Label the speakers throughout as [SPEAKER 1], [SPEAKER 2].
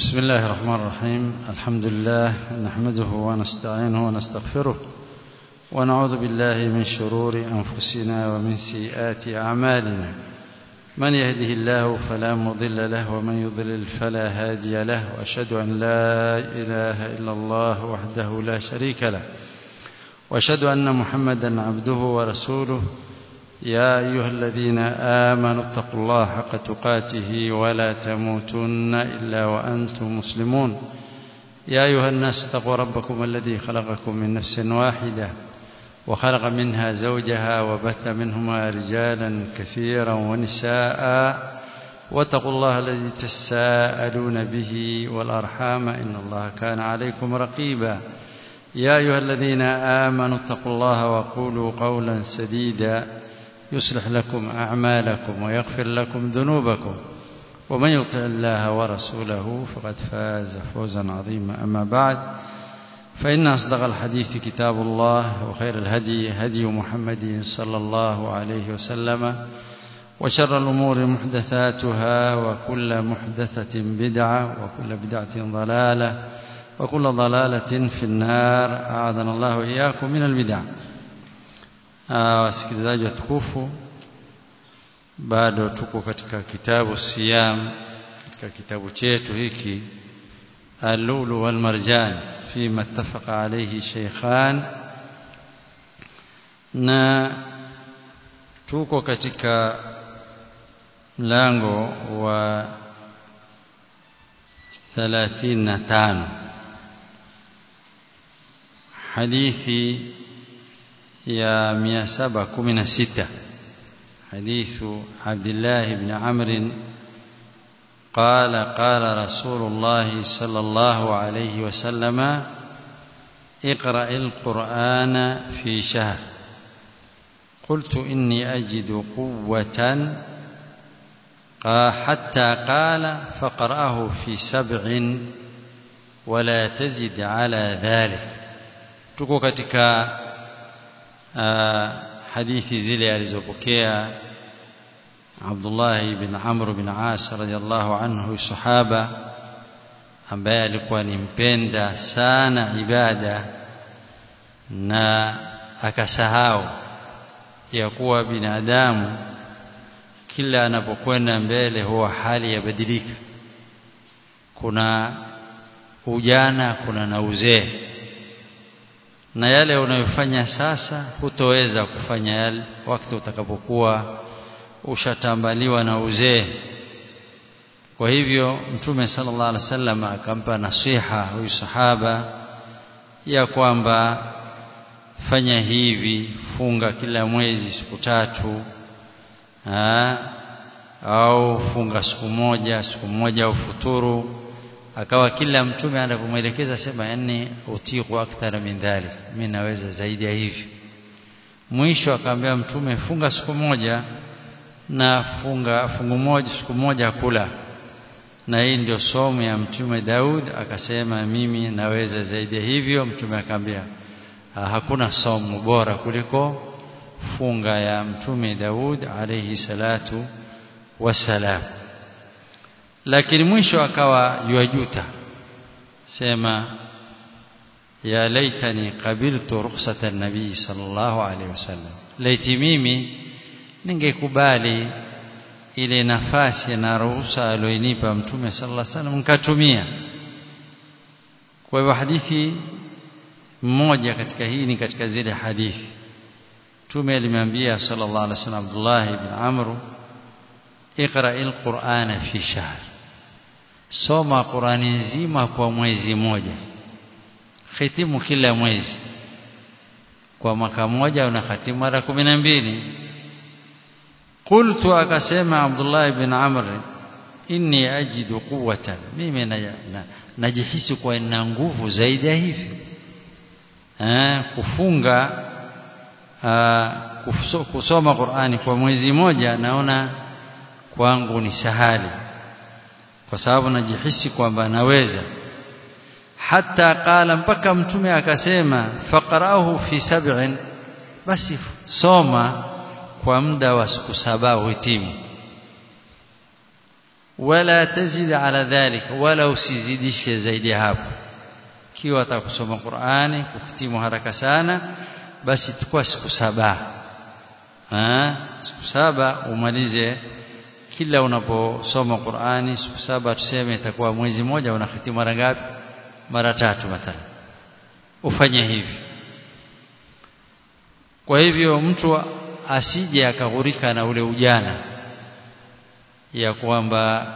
[SPEAKER 1] بسم الله الرحمن الرحيم الحمد لله نحمده ونستعينه ونستغفره ونعوذ بالله من شرور أنفسنا ومن سيئات أعمالنا من يهده الله فلا مضل له ومن يضلل فلا هادي له وأشهد أن لا إله إلا الله وحده لا شريك له وأشهد أن محمدا عبده ورسوله يا أيها الذين آمنوا اتقوا الله حق تقاته ولا تموتن إلا وأنتم مسلمون يا أيها الناس اتقوا ربكم الذي خلقكم من نفس واحدة وخلق منها زوجها وبث منهما رجالا كثيرا ونساء واتقوا الله الذي تساءلون به والأرحام إن الله كان عليكم رقيبا يا أيها الذين آمنوا اتقوا الله وقولوا قولا سديدا يصلح لكم أعمالكم ويغفر لكم ذنوبكم ومن يطع الله ورسوله فقد فاز فوزا عظيما أما بعد فإن أصدق الحديث كتاب الله وخير الهدي هدي محمد صلى الله عليه وسلم وشر الأمور محدثاتها وكل محدثة بدعة وكل بدعة ضلالة وكل ضلالة في النار أعاذنا الله وإياكم من البدع wasikilizaji watukufu bado tuko katika kitabu siyam katika kitabu chetu hiki al-lulu wal marjan fima ittafaqa alayhi shaykhan na tuko katika mlango wa 35 hadithi يا مئة سبع كمنا ستة حديث عبد الله بن عمرو قال قال رسول الله صلى الله عليه وسلم اقرأ القرآن في شهر قلت إني أجد قوة حتى قال فقرأه في سبع ولا تزد على ذلك تكو katika hadithi zile alizopokea Abdullah ibn Amr bin As radhiallahu anhu sahaba ambaye alikuwa ni mpenda sana ibada na akasahau ya kuwa binadamu kila anapokwenda mbele huwa hali yabadilika kuna ujana kuna na uzee na yale unayofanya sasa hutoweza kufanya yale wakati utakapokuwa ushatambaliwa na uzee kwa hivyo mtume sallallahu alaihi wasallam akampa nasiha huyu sahaba ya kwamba fanya hivi funga kila mwezi siku tatu ha? au funga siku moja siku moja au futuru akawa kila mtume anapomwelekeza sema yani utiku akthara min dhalik mimi naweza zaidi ya hivi mwisho akamwambia mtume funga siku moja na funga fungu moja siku moja kula na hii ndio somo ya mtume Daud akasema mimi naweza zaidi ya hivyo mtume akamwambia hakuna somo bora kuliko funga ya mtume Daud alayhi salatu wasalam lakini mwisho akawa yuajuta sema ya laitani qabiltu rukhsata nabii sallallahu alaihi wasallam laiti mimi ningekubali ile nafasi na ruhusa aliyonipa mtume sallallahu alaihi wasallam nikatumia kwa hivyo hadithi mmoja katika hii ni katika zile hadithi mtume alimwambia sallallahu alaihi wasallam Abdullah ibn Amr اقرأ القرآن في شهر soma Qurani nzima kwa mwezi moja khitimu kila mwezi kwa mwaka mmoja una khatimu mara kumi na mbili qultu akasema Abdullah ibn Amr inni ajidu quwwatan mimi najihisi kwa ina nguvu zaidi ya hivi eh kufunga kusoma Qurani kwa mwezi moja naona kwangu ni sahali kwa sababu najihisi kwamba naweza hata qala mpaka mtume akasema faqarahu fi sab'in basi soma kwa muda wa siku saba uhitimu wala tazid ala dhalika wala usizidishe zaidi hapo kiwa atakusoma Qur'ani kufitimu haraka sana basi tukua siku saba ah siku saba umalize kila unaposoma Qur'ani siku saba tuseme itakuwa mwezi mmoja unahitimu mara ngapi mara tatu mathalan ufanye hivi kwa hivyo mtu asije akaghurika na ule ujana ya kwamba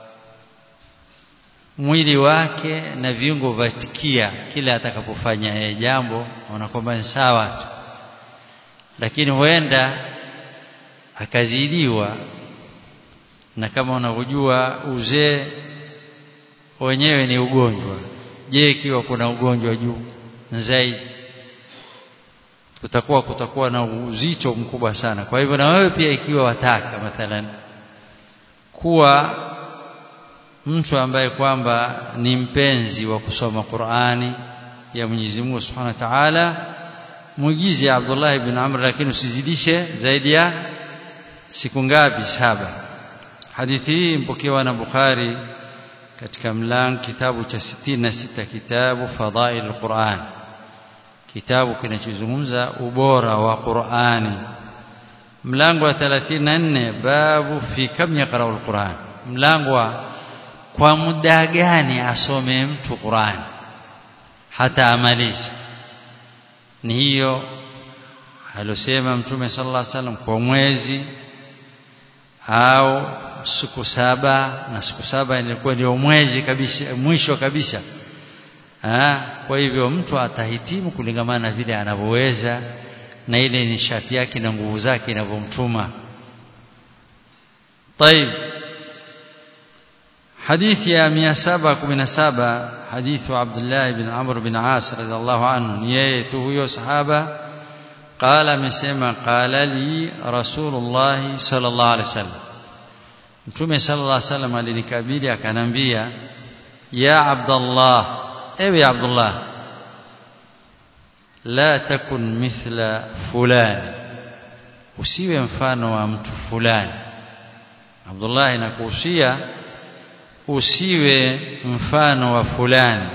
[SPEAKER 1] mwili wake na viungo vatikia kila atakapofanya yeye jambo ona kwamba ni sawa tu lakini huenda akazidiwa na kama unavyojua uzee wenyewe ni ugonjwa je ikiwa kuna ugonjwa juu zaidi kutakuwa kutakuwa na uzito mkubwa sana kwa hivyo na wewe pia ikiwa wataka mathalan kuwa mtu ambaye kwamba ni mpenzi wa kusoma Qur'ani ya Mwenyezi Mungu Subhanahu wa Ta'ala muigize Abdullah ibn Amr lakini usizidishe zaidi ya siku ngapi saba hadithi hii mpokewa na Bukhari katika mlango kitabu cha 66 kitabu Fadhail al-Quran kitabu kinachozungumza ubora wa Qur'ani mlango wa 34 babu fi kam yaqra al-Quran mlango wa kwa muda gani asome mtu Qur'an hata amalize ni hiyo alosema mtume sallallahu alaihi wasallam kwa mwezi au siku saba na siku saba ilikuwa ndio mwezi kabisa mwisho kabisa ha? kwa hivyo mtu atahitimu kulingamana na vile anavyoweza na ile nishati yake na nguvu zake inavyomtuma طيب حديث يا 717 حديث عبد الله بن عمرو بن عاص رضي الله عنه يته huyo sahaba قال amesema قال لي رسول الله صلى الله عليه وسلم Mtume sallallahu alaihi wasallam alinikabili akanambia ya Abdullah ewe Abdullah la takun mithla fulani usiwe mfano wa mtu fulani Abdullah nakuhusia usiwe mfano wa fulani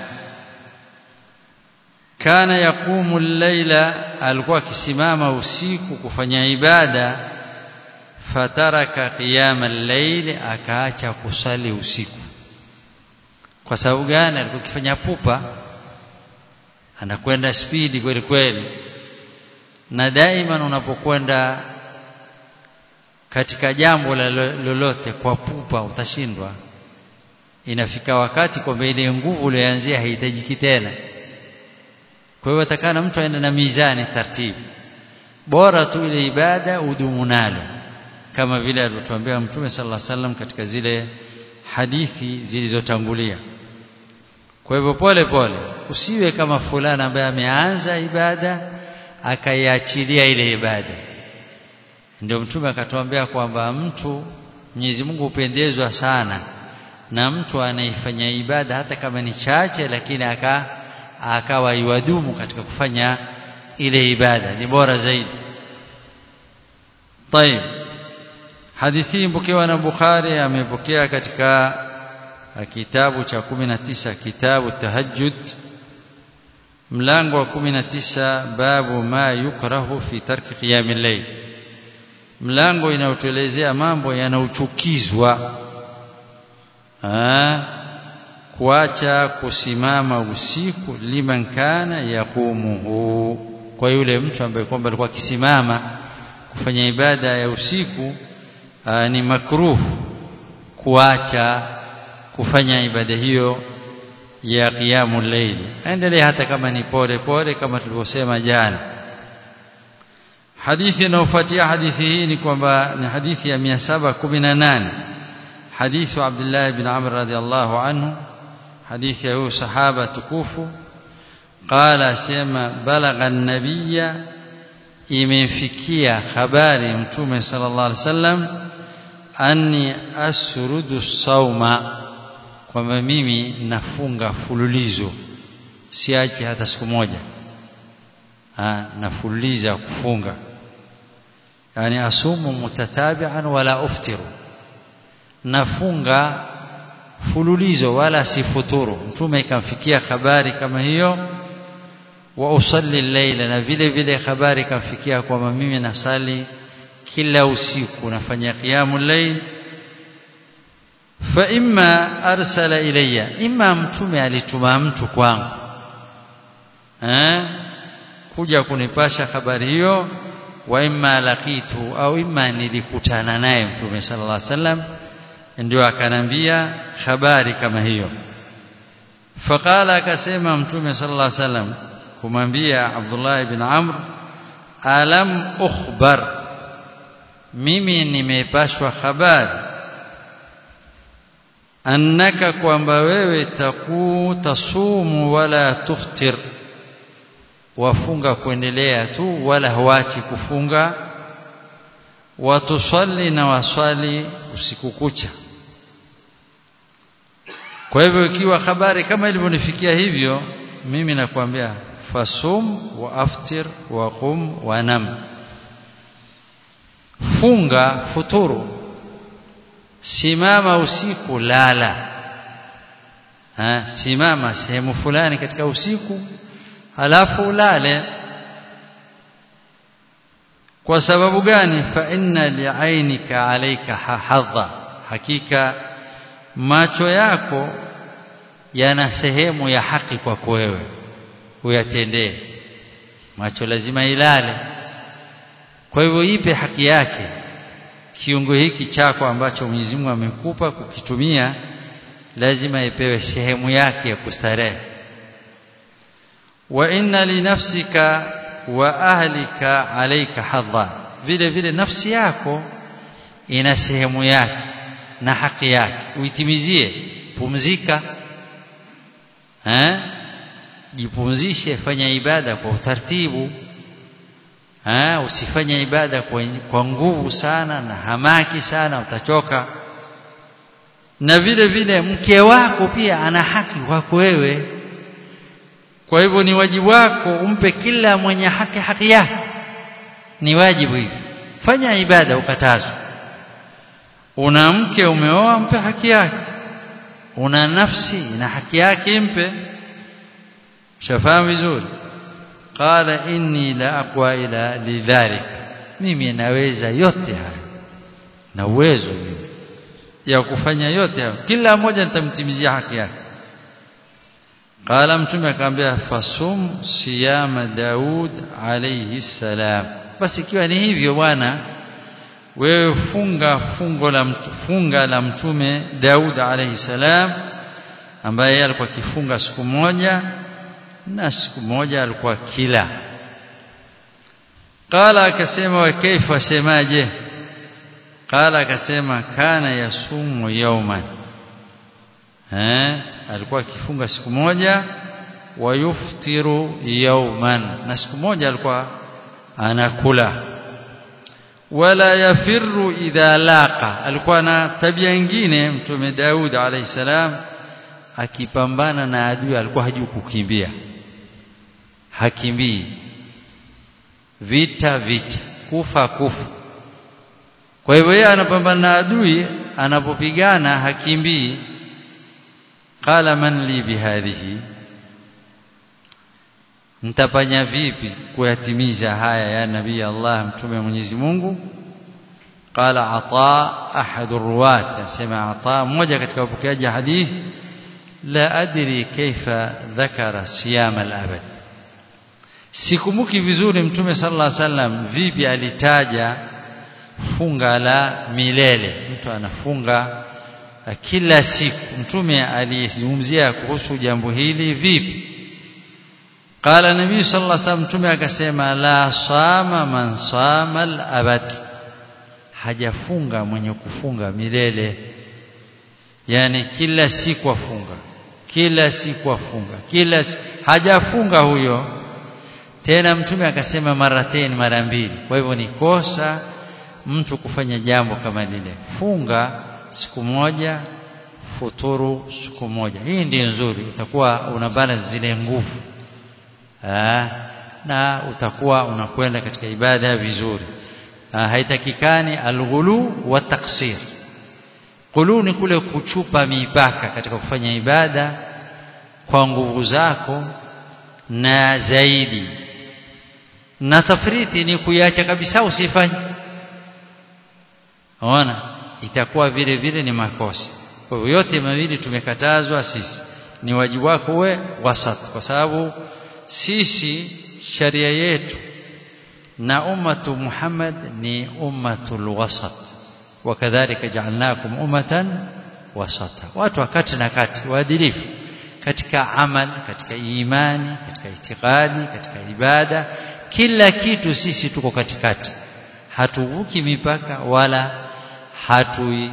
[SPEAKER 1] kana yakumu al-laila alikuwa akisimama usiku kufanya ibada fataraka qiyama al-layl akaacha kusali usiku kwa sababu gani alikuwa akifanya pupa anakwenda spidi kweli kweli na daima unapokwenda katika jambo lolote kwa pupa utashindwa inafika wakati kwamba ile nguvu uliyoanzia haihitajiki tena kwa hiyo atakana mtu aende na mizani taratibu bora tu ile ibada udumu nalo kama vile alivyotuambia mtume sallallahu alaihi wasallam katika zile hadithi zilizotangulia kwa hivyo pole pole usiwe kama fulani ambaye ameanza ibada akaiachilia ile ibada ndio mtume akatuambia kwamba mtu Mwenyezi Mungu hupendezwa sana na mtu anaifanya ibada hata kama ni chache lakini aka akawa iwadumu katika kufanya ile ibada ni bora zaidi طيب hadithi mpokewa na Bukhari amepokea katika kitabu cha 19 kitabu tahajjud mlango wa 19 babu ma yukrahu fi tarki qiyam al-layl mlango inayotuelezea mambo yanayochukizwa kuacha kusimama usiku liman kana yakumuhu kwa yule mtu ambaye kwamba alikuwa akisimama kufanya ibada ya usiku aa, ni makruh kuacha kufanya ibada hiyo ya qiyamul layl endelea hata kama ni pole pole kama tulivyosema jana hadithi inayofuatia hadithi hii ni kwamba ni hadithi ya 718 حديث عبد الله بن عمرو رضي الله عنه حديث هو صحابة تكوف قال سيما بلغ النبي imefikia habari mtume sallallahu alaihi wasallam anni asrudu sauma kwamba mimi nafunga fululizo siachi hata siku moja ha, nafululiza kufunga yani asumu mutatabi'an wala uftiru nafunga fululizo wala sifuturu mtume ikamfikia habari kama hiyo wa usalli llaila na vile vile habari ikamfikia kwamba mimi nasali kila usiku nafanya qiyamul layl fa imma arsala ilayya imma mtume alituma mtu kwangu eh kuja kunipasha habari hiyo wa imma laqitu au imma nilikutana naye mtume sallallahu alaihi wasallam ndio akanambia habari kama hiyo faqala akasema mtume sallallahu alaihi wasallam kumwambia Abdullah ibn Amr alam ukhbar mimi nimepashwa habari annaka kwamba wewe taku tasumu wala tuftir wafunga kuendelea tu wala huachi kufunga watusalli na waswali usiku kucha kwa hivyo ikiwa habari kama ilivyonifikia hivyo mimi nakwambia fasum wa aftir wa qum wa nam funga futuru simama usiku lala ha, simama sehemu fulani katika usiku halafu ulale kwa sababu gani fa inna li'ainika alayka hadha hakika macho yako yana sehemu ya haki kwako wewe uyatendee macho lazima ilale kwa hivyo ipe haki yake kiungo hiki chako ambacho Mwenyezi Mungu amekupa kukitumia lazima ipewe sehemu yake ya kustarehe wa inna li nafsika wa ahlika alayka hadha vile vile nafsi yako ina sehemu yake na haki yake uitimizie pumzika eh jipumzishe fanya ibada kwa utaratibu ha, usifanye ibada kwa, kwa nguvu sana na hamaki sana utachoka na vile vile mke wako pia ana haki kwako wewe kwa hivyo ni wajibu wako umpe kila mwenye haki haki yake ni wajibu hivi fanya ibada ukatazwa una mke umeoa mpe haki yake una nafsi na haki yake mpe shafahamu vizuri qala inni la aqwa ila lidhalika mimi naweza yote haya na uwezo mimi ya kufanya yote hayo kila mmoja nitamtimizia haki yake qala mtume akamwambia fasum siyama daud alayhi salam basi ikiwa ni hivyo bwana wewe funga fungo la funga la mtume Daud alayhi salam ambaye alikuwa kifunga siku moja na siku moja alikuwa kila qala akasema wa kaifa semaje qala akasema kana yasumu yawman eh alikuwa akifunga siku moja wa yuftiru yawman na siku moja alikuwa anakula wala yafirru idha laqa alikuwa na tabia nyingine mtume Daud alayhi salam akipambana na adui alikuwa hajui kukimbia hakimbii vita vita kufa kufa kwa hivyo yeye anapambana na adui anapopigana hakimbii qala man li bihadhihi mtafanya vipi kuyatimiza haya ya nabii Allah mtume Mwenyezi Mungu qala ata ahadu ruwat asema ata mmoja katika wapokeaji hadithi la adri kaifa dhakara siyam al-abad sikumbuki vizuri mtume sallallahu alaihi wasallam vipi alitaja funga la milele mtu anafunga kila siku mtume alizungumzia kuhusu jambo hili vipi qala nabii sallallahu alaihi wasallam mtume akasema la sama man sama al-abad hajafunga mwenye kufunga milele yani kila siku afunga kila siku afunga kila siku. hajafunga huyo tena mtume akasema maratain mara mbili kwa hivyo ni kosa mtu kufanya jambo kama lile funga siku moja futuru siku moja hii ndio nzuri utakuwa una balance zile nguvu Aa, na utakuwa unakwenda katika ibada vizuri Aa, haitakikani alghulu wa taksir quluni kule kuchupa mipaka katika kufanya ibada kwa nguvu zako na zaidi na tafriti ni kuiacha kabisa usifanye ona itakuwa vile vile ni makosa kwa hivyo yote mawili tumekatazwa sisi ni wajibu wako uwe wasat kwa sababu sisi sharia yetu na ummatu Muhammad ni ummatul wasat wakadhalika ja'alnakum ummatan wasata watu wakati na kati waadilifu katika amal katika imani katika itikadi katika ibada kila kitu sisi tuko katikati hatuvuki mipaka wala hatui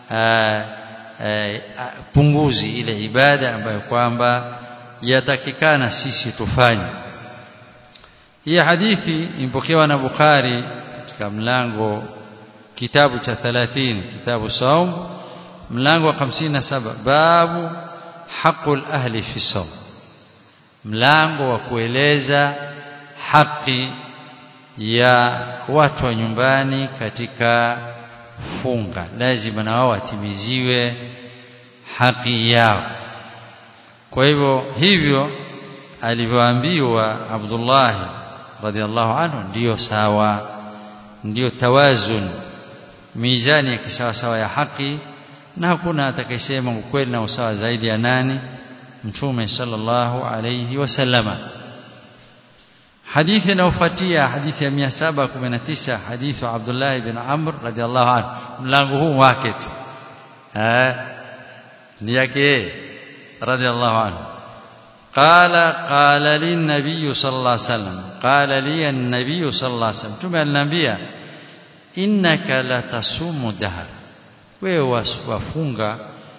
[SPEAKER 1] punguzi ile ibada ambayo kwamba yatakikana sisi tufanye hii hadithi impokewa na Bukhari katika mlango kitabu cha 30 kitabu saum mlango wa 57 babu haqul ahli fi saum mlango wa kueleza haki ya watu wa nyumbani katika funga lazima na wao watimiziwe haki yao kwa hivyo hivyo alivyoambiwa Abdullah radhiallahu anhu ndiyo sawa ndiyo tawazun mizani ya kisawa sawa ya haki na hakuna atakayesema ukweli na usawa zaidi ya nani mtume sallallahu alayhi wasallama hadithi inayofuatia hadithi ya 719 hadithi wa Abdullah ibn Amr radhiallahu anhu mlango huu wake tu eh ni yake radhiallahu anhu قال قال لي النبي صلى الله عليه وسلم قال لي النبي صلى الله عليه وسلم تمام النبي انك لا تصوم دهر wewe wafunga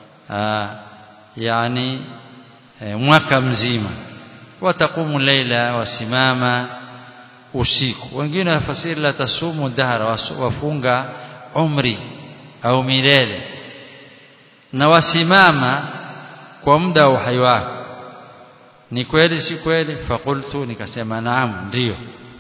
[SPEAKER 1] yani mwaka mzima watakumu leila wasimama usiku wengine wafasiri la tasumu dahara wafunga umri au milele na wasimama kwa muda wa uhai wako ni kweli si kweli fakultu nikasema naam ndio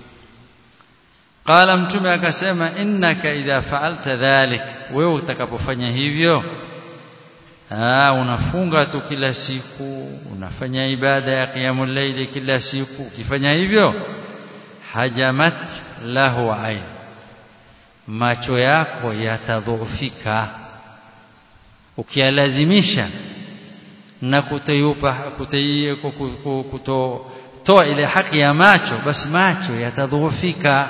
[SPEAKER 1] qala mtume akasema innaka idha fa'alta dhalik wewe utakapofanya hivyo ah unafunga tu kila siku unafanya ibada ya qiyamul layli kila siku ukifanya hivyo hajamat lahu ain macho yako yatadhoofika ukialazimisha na kutayupa kutoa ile haki ya macho basi macho yatadhoofika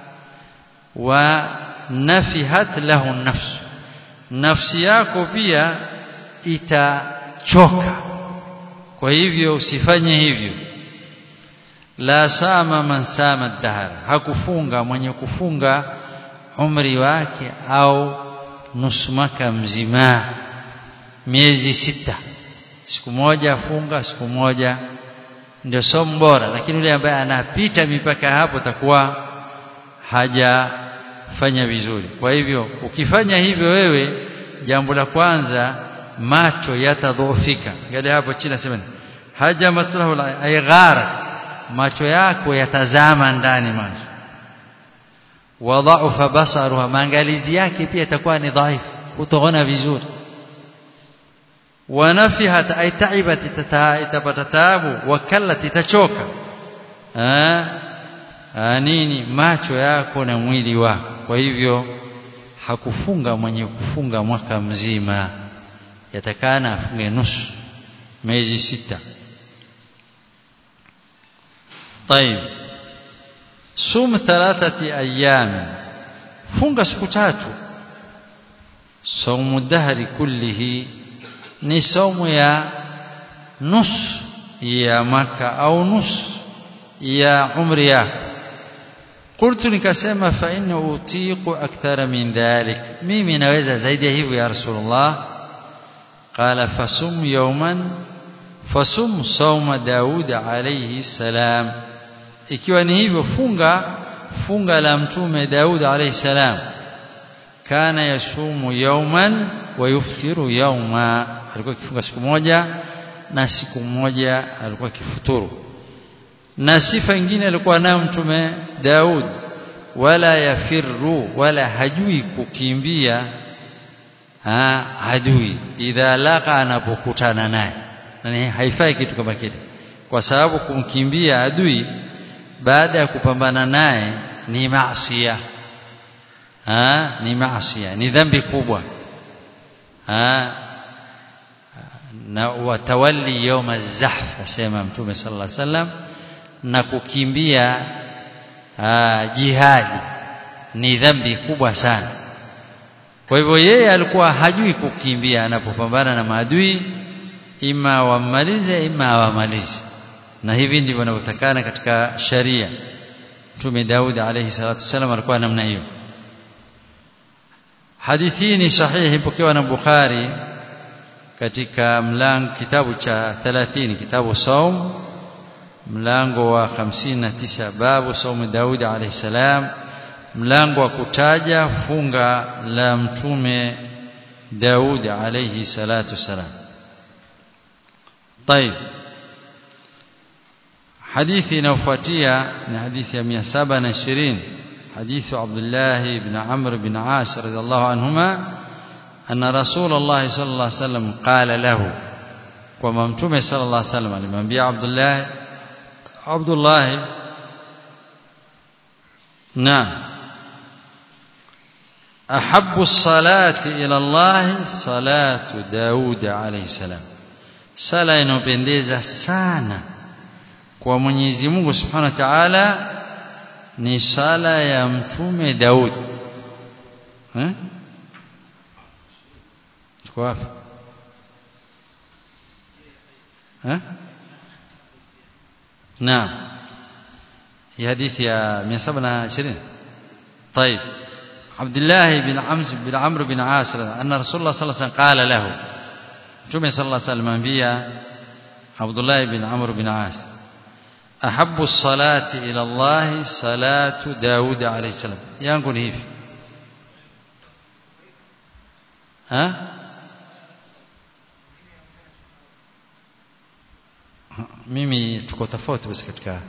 [SPEAKER 1] wa nafihat lahu nafs nafsi yako pia itachoka kwa hivyo usifanye hivyo la sama man sama dahar hakufunga mwenye kufunga umri wake au nusu mwaka mzima miezi sita siku moja funga siku moja ndio somo bora lakini yule ambaye anapita mipaka hapo takuwa hajafanya vizuri kwa hivyo ukifanya hivyo wewe jambo la kwanza macho yatadhoofika ngale hapo chini nasema haja matlahu aygharat macho yako yatazama ndani macho wadhaufa basaruha maangalizi yake pia itakuwa ni dhaifu utaona vizuri wanafihat ay taibat itapata taabu wakallat itachoka nini macho yako na mwili wako kwa hivyo hakufunga mwenye kufunga mwaka mzima yatakana afunge nusu miezi sita طيب صوم ثلاثه ايام funga siku tatu saumu dahri kullihi ni saumu ya nusu ya maka au nusu ya umri yako qultu nikasema fa inni utiqu akthara min dhalik mimi naweza zaidi ya hivyo ya rasulullah qala fasum yawman fasum sawma daud alayhi salam ikiwa ni hivyo funga funga la mtume daud alayhi salam kana yasumu yawman wa yuftiru yawma alikuwa akifunga siku moja na siku moja alikuwa akifuturu na sifa nyingine alikuwa nayo mtume Daud wala yafirru wala hajui kukimbia adui idha laqa anapokutana naye yani haifai kitu kama kile kwa sababu kumkimbia adui baada ya kupambana naye ni maasiya ni maasiya ni dhambi kubwa na watawalli yawm az-zahf asema mtume sallallahu alaihi wasallam na kukimbia jihadi ni dhambi kubwa sana kwa hivyo yeye alikuwa hajui kukimbia anapopambana na maadui ima wammalize ima awamalize na hivi ndivyo wanavyotakana katika sharia mtume Daud alayhi salatu wasallam alikuwa namna hiyo hadithi ni sahihi ipokewa na Bukhari katika mlango kitabu cha 30 kitabu saum mlango wa 59 babu saumu Daud alayhi salam mlango wa kutaja funga la mtume Daud alayhi salatu wasalam طيب حديثي نوفاتيا من حديث 720 حديث عبد الله بن عمرو بن عاص رضي الله عنهما أن رسول الله صلى الله عليه وسلم قال له وما متومه صلى الله عليه وسلم alimwambia Abdullah Abdullah نعم أحب الصلاة إلى الله صلاة داود عليه السلام sala inopendeza sana kwa Mwenyezi Mungu Subhanahu wa Ta'ala ni sala ya mtume Daud eh tuko wapi eh naam hii hadithi ya 720 طيب عبد الله بن عمرو بن عمرو بن عاص أن رسول الله صلى الله عليه وسلم قال له Mtume صلى الله عليه وسلم ambia Abdullah ibn Amr bin As ahabbu salati ila Allah salatu Daud alayhi salam yangu ni hivi ha mimi tuko tofauti basi katika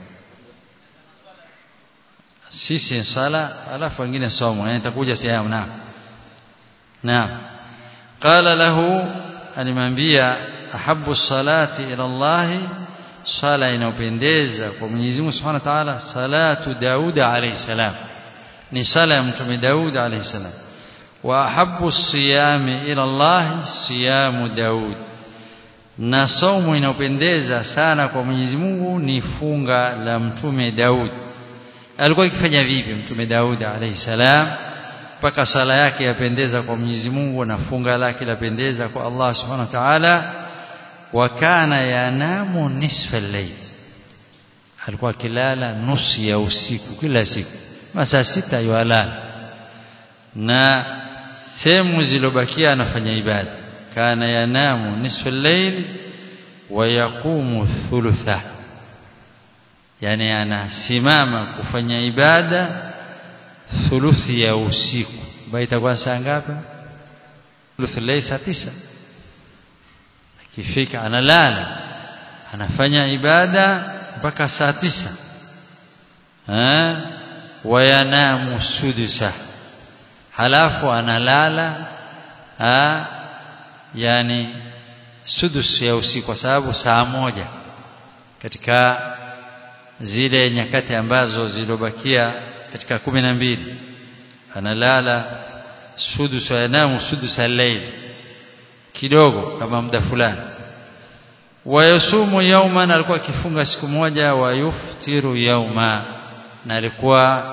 [SPEAKER 1] sisi sala alafu wengine somo yani itakuja sehemu na naam qala lahu alimwambia ahabbu salati ila Allah sala inayopendeza kwa Mwenyezi Mungu Subhanahu wa Ta'ala salatu Daud alayhi salam ni sala ya mtume Daud alayhi salam wa ahabbu siyami ila Allah siyamu Daud na saumu inayopendeza sana kwa Mwenyezi Mungu ni funga la mtume Daud alikuwa akifanya vipi mtume Daud alayhi salam mpaka sala yake yapendeza kwa Mwenyezi Mungu na funga lake lapendeza kwa Allah Subhanahu wa Ta'ala wa kana yanamu nisfa al-layl alikuwa akilala nusu ya usiku kila siku masaa sita yalala na sehemu zilobakia anafanya ibada kana yanamu nisfa al-layl wa yaqumu thulutha yani anasimama kufanya ibada thuluthi ya usiku ambayo itakuwa saa ngapi thuluthi leo saa tisa akifika analala anafanya ibada mpaka saa tisa eh wayanamu sudusa halafu analala ha yani sudus ya usiku kwa sababu saa moja katika zile nyakati ambazo zilobakia katika kumi na mbili analala sudus yanamu sudus al-layl kidogo kama muda fulani wayasumu yauman alikuwa akifunga siku moja wa yuftiru yauma na alikuwa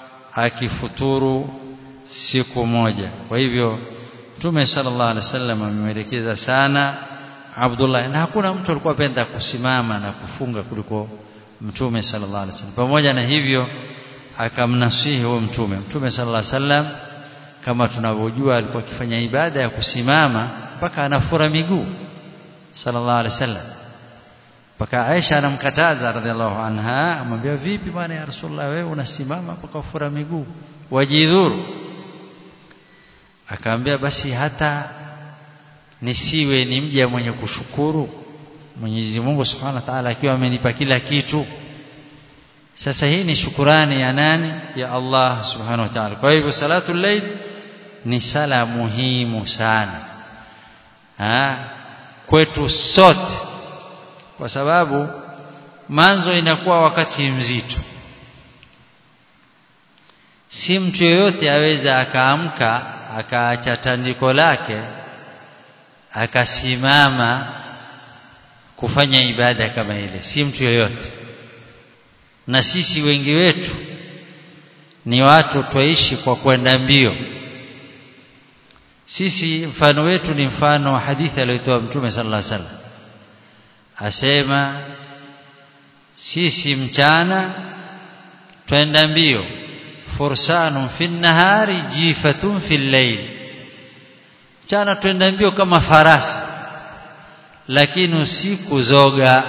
[SPEAKER 1] akifuturu siku moja kwa hivyo Mtume sallallahu alaihi wasallam amemwelekeza sana Abdullah na hakuna mtu alikuwa penda kusimama na kufunga kuliko Mtume sallallahu alaihi wasallam pamoja na hivyo akamnasihi huyo mtume mtume sallallahu alaihi wasallam kama tunavyojua alikuwa akifanya ibada ya kusimama mpaka anafura miguu sallallahu alaihi wasallam mpaka Aisha anamkataza radhiallahu anha amwambia vipi bwana ya rasulullah wewe unasimama mpaka ufura miguu wajidhuru akaambia basi hata nisiwe ni mja mwenye kushukuru Mwenyezi Mungu Subhanahu wa Ta'ala akiwa amenipa kila kitu sasa hii ni shukurani ya nani ya Allah subhanahu wa ta'ala kwa hivyo salatu layl ni sala muhimu sana ha? kwetu sote kwa sababu manzo inakuwa wakati mzito si mtu yoyote aweza akaamka akaacha tandiko lake akasimama kufanya ibada kama ile si mtu yoyote na sisi wengi wetu ni watu twaishi kwa kwenda mbio sisi mfano wetu ni mfano wa hadithi aliyotoa mtume sallallahu alaihi wasallam asema sisi mchana twenda mbio fursanun fi nahari jifatun fi layl mchana twenda mbio kama farasi lakini usiku zoga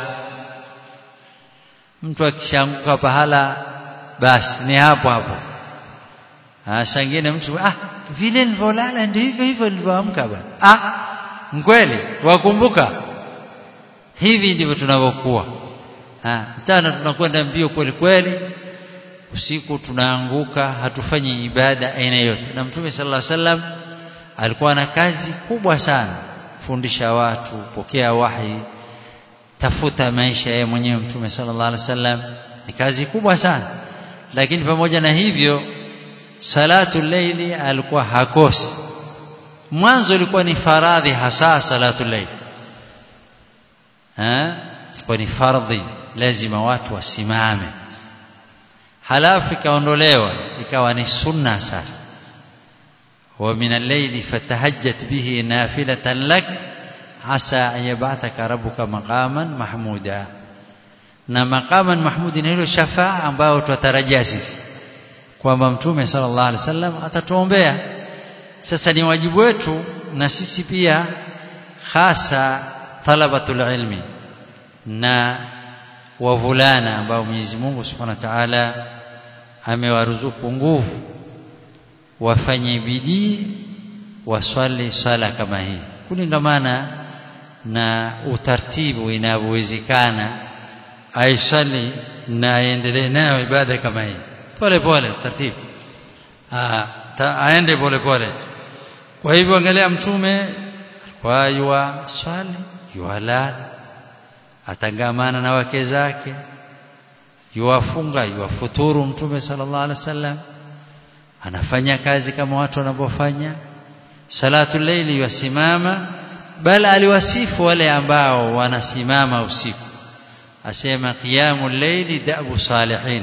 [SPEAKER 1] mtu akishanguka pahala basi ni hapo hapo ah sangine mtu ah vile nilivyolala ndio hivyo hivyo nilivyoamka bwana ah kweli wakumbuka hivi ndivyo tunavyokuwa ah mchana tunakwenda mbio kweli kweli usiku tunaanguka hatufanyi ibada aina yote na mtume sallallahu alaihi wasallam alikuwa na kazi kubwa sana fundisha watu pokea wahi tafuta maisha yeye mwenyewe mtume sallallahu alaihi wasallam ni kazi kubwa sana lakini pamoja na hivyo salatu leili alikuwa hakosi mwanzo ilikuwa ni faradhi hasa salatu leili eh ilikuwa ni fardhi lazima watu wasimame halafu ikaondolewa ikawa ni sunna sasa wa min al-layli fatahajjat bihi nafilatan lak asa an yab'athaka rabbuka maqaman mahmuda na maqaman mahmudi ni hilo shafaa ambayo tutarajia sisi kwamba mtume sallallahu alaihi wasallam atatuombea sasa ni wajibu wetu na sisi pia hasa talabatul ilmi na wavulana ambao Mwenyezi Mungu Subhanahu wa Ta'ala amewaruzuku nguvu wafanye bidii waswali swala kama hii kulingamana na utaratibu inavyowezekana aisali na aendelee nayo ibada kama hii pole pole taratibu aende pole pole kwa hivyo angalia mtume kwa yua swali yuala atangamana na wake zake yuwafunga yuwafuturu mtume sallallahu alaihi wasallam anafanya kazi kama watu wanavyofanya salatu layli yusimama bali aliwasifu wale ambao wanasimama usiku asema qiyamul layli da'bu salihin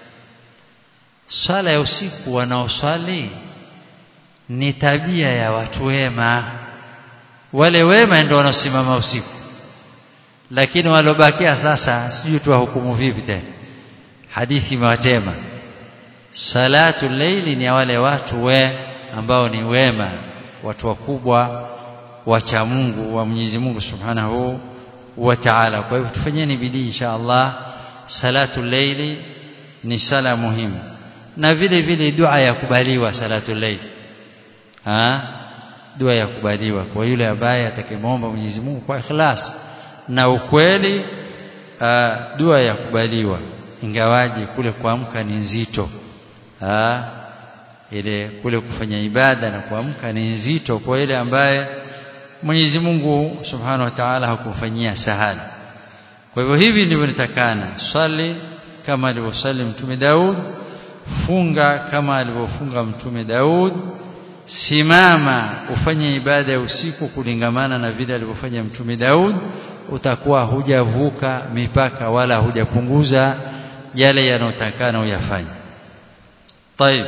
[SPEAKER 1] sala ya usiku wanaoswali ni tabia ya watu wema wale wema ndio wanaosimama usiku lakini walobakia sasa sijui tuwahukumu vipi tena hadithi imewatema salatu layli ni wale watu we ambao ni wema watu wakubwa wacha Mungu wa Mwenyezi Mungu Subhanahu wa Ta'ala kwa hivyo tufanyeni bidii insha Allah salatu layli ni sala muhimu na vile vile dua ya kubaliwa salatu layli ah dua ya kubaliwa kwa yule ambaye atakayemwomba Mwenyezi Mungu kwa ikhlas na ukweli aa, dua ya kubaliwa ingawaje kule kuamka ni nzito aa, ile kule kufanya ibada na kuamka ni nzito kwa ile ambaye Mwenyezi Mungu Subhanahu wa Ta'ala hakumfanyia sahali kwa hivyo hivi ndivyo nitakana swali kama alivyosali mtume Daud funga kama alivyofunga mtume Daud simama ufanye ibada ya usiku kulingamana na vile alivyofanya mtume Daud utakuwa hujavuka mipaka wala hujapunguza yale yanayotakana uyafanye طيب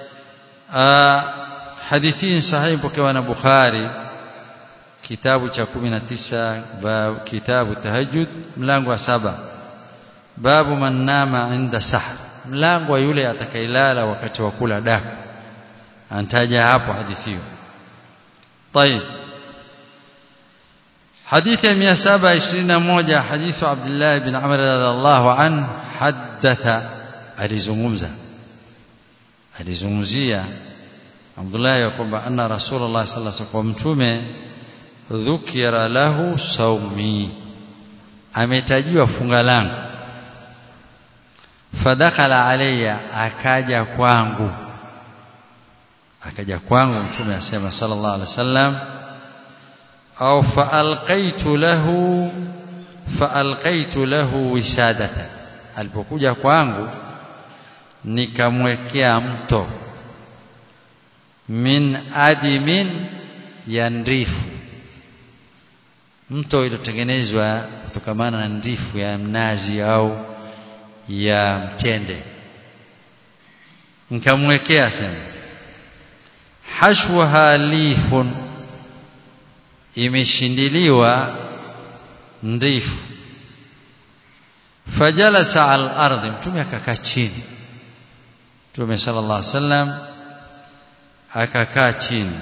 [SPEAKER 1] hadithi sahihi pokewa na Bukhari kitabu cha 19 bab kitabu tahajjud mlango wa saba babu man nama inda sahar mlango wa yule atakayelala wakati wa kula daku antaja hapo hadithi hiyo طيب حديث 721 حديث عبد الله بن عمر رضي الله عنه حدث alizungumza alizungumzia Abdullah ya kwamba anna Rasulullah sallallahu alaihi wasallam mtume dhukira lahu saumi ametajiwa funga langu fadakhala alayya akaja kwangu akaja kwangu mtume asema sallallahu alaihi wasallam au faalqaitu lahu faalqaitu lahu wisadata alipokuja kwangu nikamwekea mto min adimin ya ndifu mto iliyotengenezwa kutokamana na ndifu ya mnazi au ya mtende nikamwekea sema hashwaha lifun imeshindiliwa ndifu fajalasa al ardhi mtume akakaa chini mtume sallallahu alaihi wasallam akakaa chini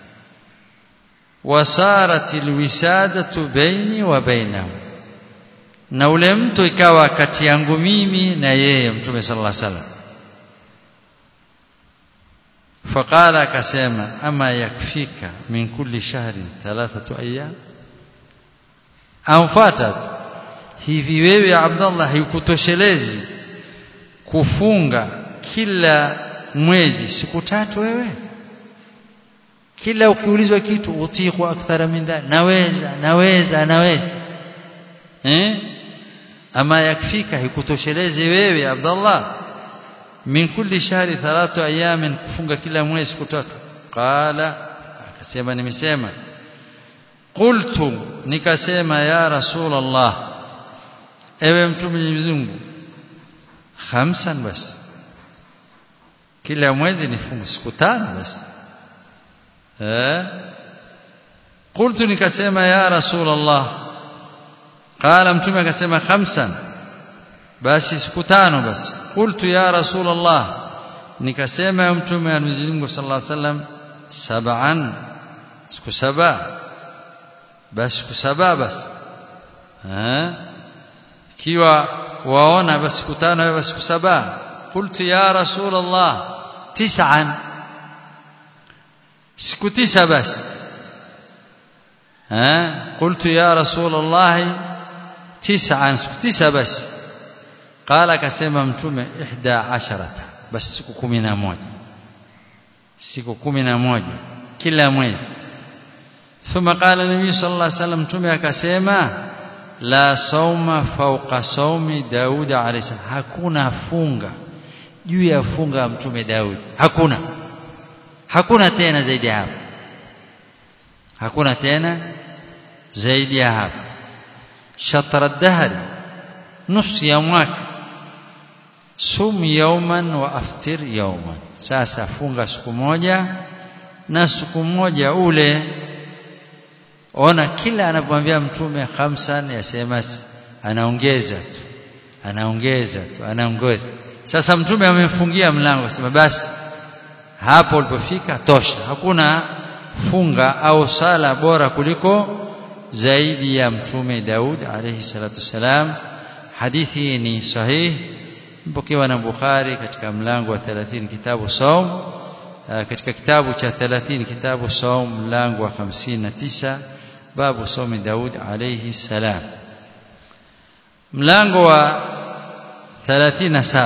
[SPEAKER 1] wasarat alwisadatu baini wa bainahu na ule mto ikawa kati yangu mimi na yeye mtume sallallahu alaihi wasallam فقال akasema ama yakfika min kulli shahrin thalathatu ayyam amfuata hivi wewe Abdullah haikutoshelezi kufunga kila mwezi siku tatu wewe kila ukiulizwa kitu utiku akthara min dhalik naweza naweza naweza eh ama yakfika haikutoshelezi wewe Abdullah min kulli shahri thalathu ayamin kufunga kila mwezi siku tatu qala akasema nimesema qultu nikasema ya rasul allah ewe mtume Mwenyezi Mungu khamsan basi kila mwezi nifunge siku tano basi eh qultu nikasema ya rasul allah qala mtume akasema khamsan basi siku tano basi qultu ya rasul allah nikasema mtume wa Mwenyezi Mungu sallallahu alaihi wasallam sab'an siku saba basi siku saba basi eh kiwa waona basi siku tano basi siku saba qultu ya rasul allah tis'an siku tisa basi eh qultu ya rasul allah tis'an siku tisa basi qala akasema mtume ihda asharata basi siku kumi na moja siku kumi na moja kila mwezi thumma qala nabii sallallahu alaihi wasallam mtume akasema la sauma fauqa saumi daud alayhi hakuna funga juu ya funga ya mtume daud hakuna hakuna tena zaidi ya hapo hakuna tena zaidi ya hapo shatra dahri nusu ya mwaka sum yauman wa aftir yauman sasa funga siku moja na siku moja ule ona kila anapomwambia mtume khamsan yasema anaongeza tu anaongeza tu anaongeza sasa mtume amemfungia mlango sema basi hapo ulipofika tosha hakuna funga au sala bora kuliko zaidi ya mtume Daud alayhi salatu wasalam hadithi ni sahihi mpokewa na Bukhari katika mlango wa 30 kitabu saum katika kitabu cha 30 kitabu saum mlango wa 59 babu saumi Daud alayhi salam mlango wa 37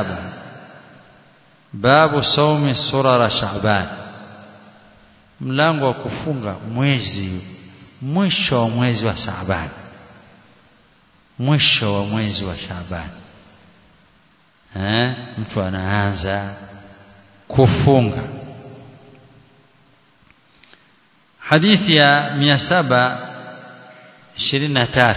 [SPEAKER 1] babu saumi surara shaaban mlango wa kufunga mwezi mwisho wa mwezi wa Shaaban mwisho wa mwezi wa Shaaban eh mtu anaanza kufunga hadithi ya 723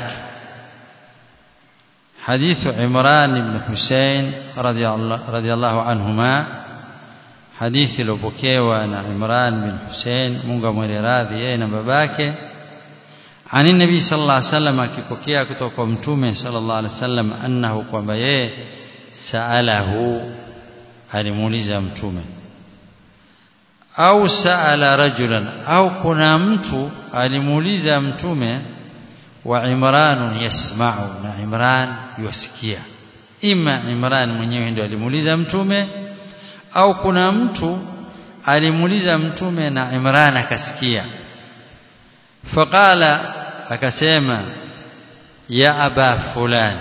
[SPEAKER 1] حديث عمران بن حسين رضي الله رضي الله عنهما حديث لبكيوا عن عمران بن حسين mungu mweleradhi yeye na babake عن النبي صلى الله عليه وسلم akipokea kutoka kwa mtume sallallahu alaihi wasallam annahu kwamba yeye saalahu alimuuliza mtume au saala rajulan au kuna mtu alimuuliza mtume wa Imran yasma'u na Imran yusikia ima Imran mwenyewe ndio alimuuliza mtume au kuna mtu alimuuliza mtume na Imran akasikia faqala akasema ya aba fulani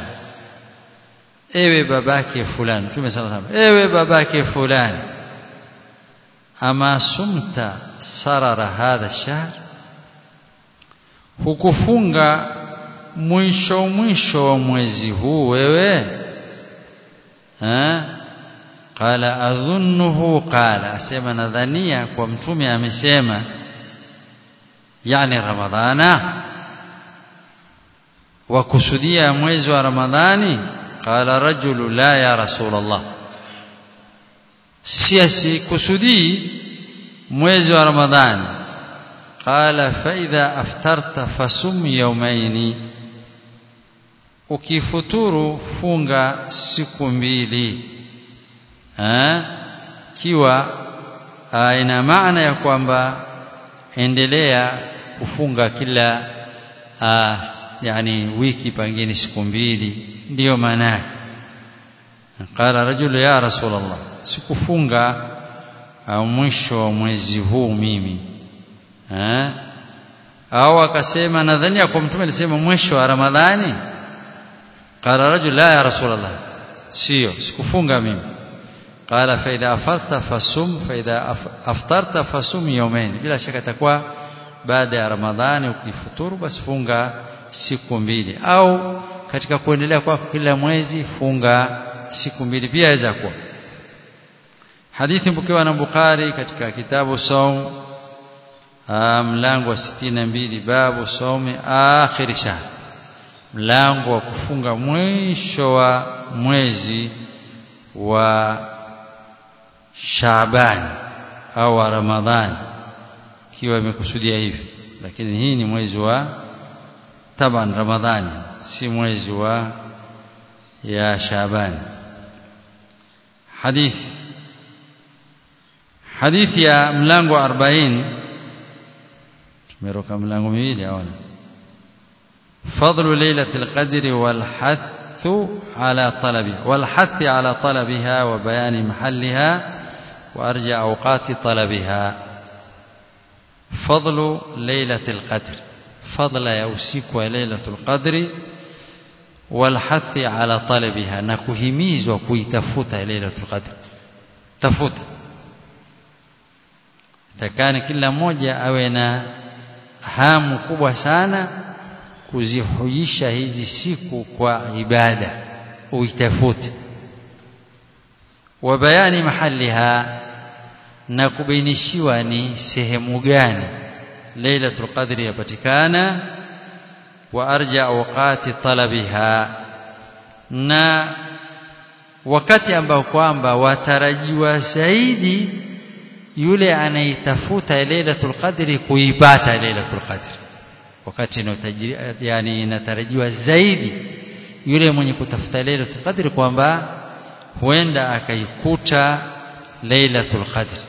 [SPEAKER 1] ewe babake fulani mtume sallallahu alaihi wasallam ewe babake fulani ama sumta sarara hadha shahr hukufunga mwisho mwisho wa mwezi huu wewe eh qala adhunnuhu qala asema nadhania kwa mtume amesema yani ramadhana wakusudia mwezi wa ramadhani qala rajulu la ya rasulullah si kusudii mwezi wa ramadhani qala fa idha aftarta fasum yawmaini ukifuturu funga siku mbili eh kiwa ina maana ya kwamba endelea kufunga kila aa, yani wiki pengine siku mbili ndiyo maana yake qala rajul ya rasulullah sikufunga mwisho wa mwezi huu mimi eh au akasema nadhania kwa mtume alisema mwisho wa ramadhani qala rajul la ya rasulullah sio sikufunga mimi qala fa idha afarta fasum fa idha aftarta fasum yawmain bila shaka itakuwa baada ya ramadhani ukifuturu basi funga siku mbili au katika kuendelea kwa kila mwezi funga siku mbili pia inaweza kuwa hadithi mpokewa na Bukhari katika kitabu saum mlango wa 62 babu saumi akhir shahr mlango wa kufunga mwisho wa mwezi wa Shaaban au wa Ramadhani kiwa imekusudia hivi lakini hii ni mwezi wa taban Ramadhani si mwezi wa ya Shaaban hadithi hadithi ya mlango wa 40 tumeroka mlango miwili aona فضل ليلة القدر والحث على طلبها والحث على طلبها وبيان محلها وأرجى أوقات طلبها فضل ليلة القدر فضل يوسيك ليلة القدر والحث على طلبها نكهميز وكيتفوت ليلة القدر تفوت takani kila mmoja awe na hamu kubwa sana kuzihuisha hizi siku kwa ibada uitafute wa bayani mahaliha na kubainishiwa ni sehemu gani lailatul qadri yapatikana wa arja awqati talabiha na wakati ambao kwamba watarajiwa zaidi yule anaitafuta lailatul qadri kuipata lailatul qadri wakati yani inatarajiwa zaidi yule mwenye kutafuta lailatul qadri kwamba huenda akaikuta lailatul qadri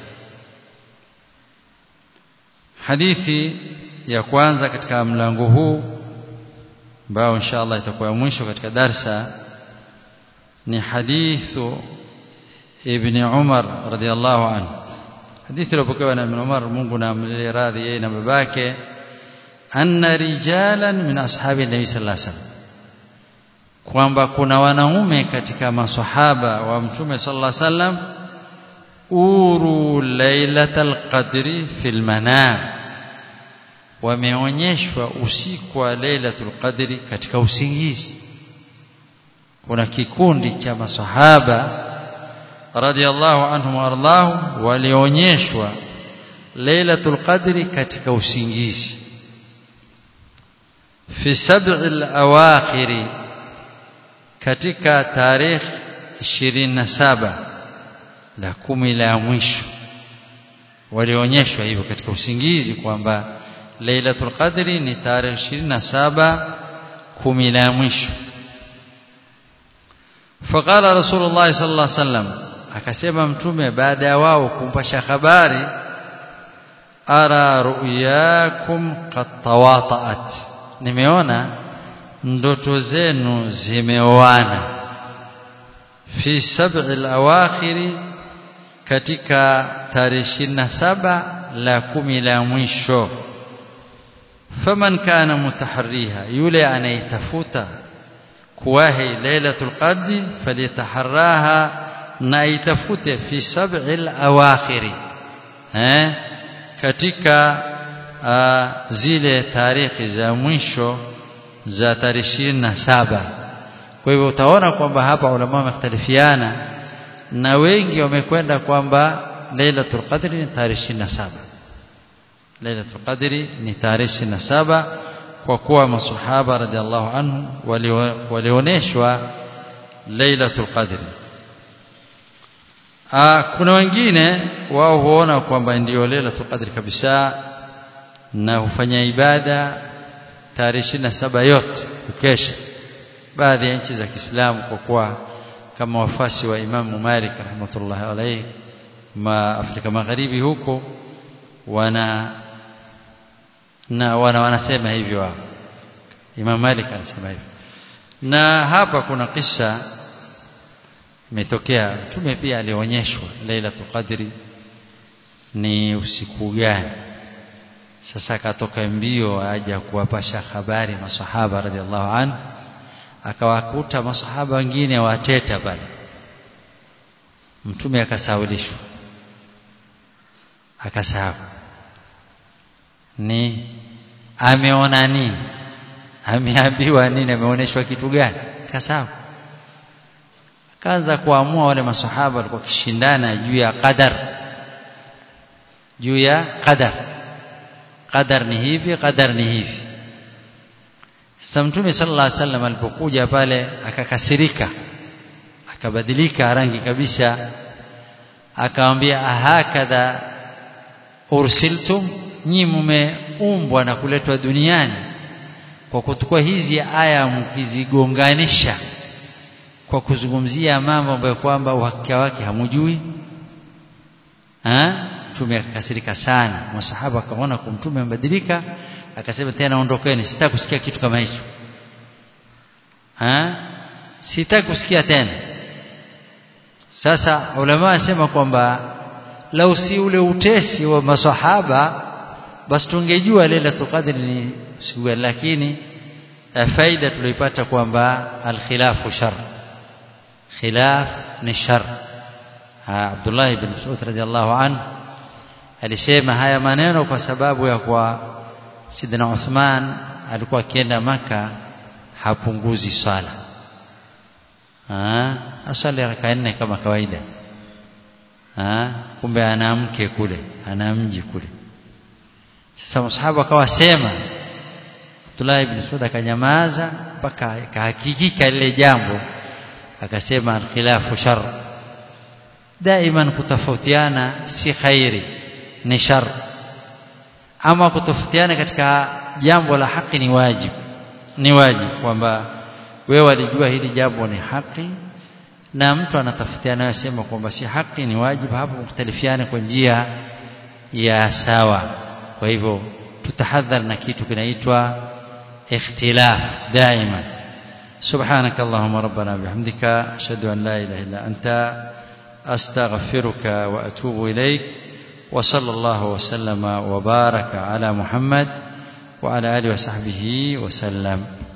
[SPEAKER 1] hadithi ya kwanza katika mlango huu ambao inshallah itakuwa mwisho katika darsa ni hadithu ibn Umar radhiallahu anhu hadithi iliyopokewa na ibn Umar Mungu na amlie radhi yeye na babake anna rijalan min ashabi nabii sallallahu alaihi wasallam kwamba kuna wanaume katika maswahaba wa mtume sallallahu alaihi wasallam uru lailatal qadri fil manam wameonyeshwa usiku wa lailatul qadri katika usingizi kuna kikundi cha maswahaba radhiallahu anhum warḍahum walionyeshwa lailatul qadri katika usingizi fi sab'i al-awakhiri katika tarehe 27 la kumi la mwisho walionyeshwa hivyo katika usingizi kwamba Lailatul Qadri ni tarehe 27 kumi la mwisho faqala Rasulullah sallallahu alaihi wasallam akasema mtume baada ya wao kumpasha habari ara ru'yakum qad tawata'at nimeona ndoto zenu zimeoana fi sab'i al-awakhiri katika tarehe 27 la kumi la mwisho faman kana mutaharriha yule anayetafuta kuwahi lailatul qadri falyataharraha na itafute fi sab'i al-awakhiri eh katika uh, zile tarehe za mwisho za tarehe na saba kwa hivyo utaona kwamba hapa ulama wamekhtalifiana na wengi wamekwenda kwamba Lailatul Qadri ni tarehe 27 Lailatul Qadri ni tarehe 27 kwa kuwa masahaba radhiallahu anhu walioneshwa Lailatul Qadri Aa, kuna wengine wao huona kwamba ndiyo Lailatul Qadri kabisa na hufanya ibada tarehe 27 yote ukesha baadhi ya nchi za Kiislamu kwa kuwa kama wafasi wa Imamu Malik rahmatullahi alayhi ma Afrika Magharibi huko wana na wana wanasema hivyo wao Imam Malik anasema hivyo na hapa kuna kisa imetokea mtume pia alionyeshwa Lailatul Qadri ni usiku gani sasa akatoka mbio aja kuwapasha habari masahaba radhiallahu anhu akawakuta masahaba wengine wateta pale mtume akasaulishwa akasahau ni ameona nini ameambiwa nini ameonyeshwa kitu gani akasahau akaanza kuamua wale masahaba walikuwa kishindana juu ya qadar juu ya qadar qadar ni hivi qadar ni hivi sasa mtume sallallahu alaihi wasallam alipokuja pale akakasirika akabadilika rangi kabisa akamwambia ahakadha ursiltum nyi mmeumbwa na kuletwa duniani kwa kutukua hizi aya mkizigonganisha kwa kuzungumzia mambo ambayo kwamba uhakika wake hamujui mtume akakasirika sana masahaba akaona kwa mtume amebadilika akasema tena ondokeni sitaki kusikia kitu kama hicho sitaki kusikia tena sasa ulama wasema kwamba lau si ule utesi wa masahaba basi tungejua Lailatul Qadr ni siku lakini faida tulipata kwamba alkhilafu shar khilaf ni shar Abdullah ibn Mas'ud radhiallahu anhu alisema haya maneno kwa sababu ya kwa Sidna Uthman alikuwa akienda maka hapunguzi swala ah asali raka nne kama kawaida ah kumbe ana mke kule ana mji kule sasa msahaba akawa sema Abdullah ibn Mas'ud akanyamaza mpaka ikahakikika lile jambo akasema al-khilafu shar daiman kutofautiana si khairi ni shar ama kutofautiana katika jambo la haki ni wajibu ni wajibu kwamba wewe walijua hili jambo ni haki na mtu anatafutiana anasema kwamba si haki ni wajibu hapo mختلفiana kwa njia ya sawa kwa hivyo tutahadhar na kitu kinaitwa ikhtilaf daima سبحانك اللهم ربنا بحمدك أشهد أن لا إله إلا أنت أستغفرك وأتوب إليك وصلى الله وسلم وبارك على محمد وعلى آله وصحبه وسلم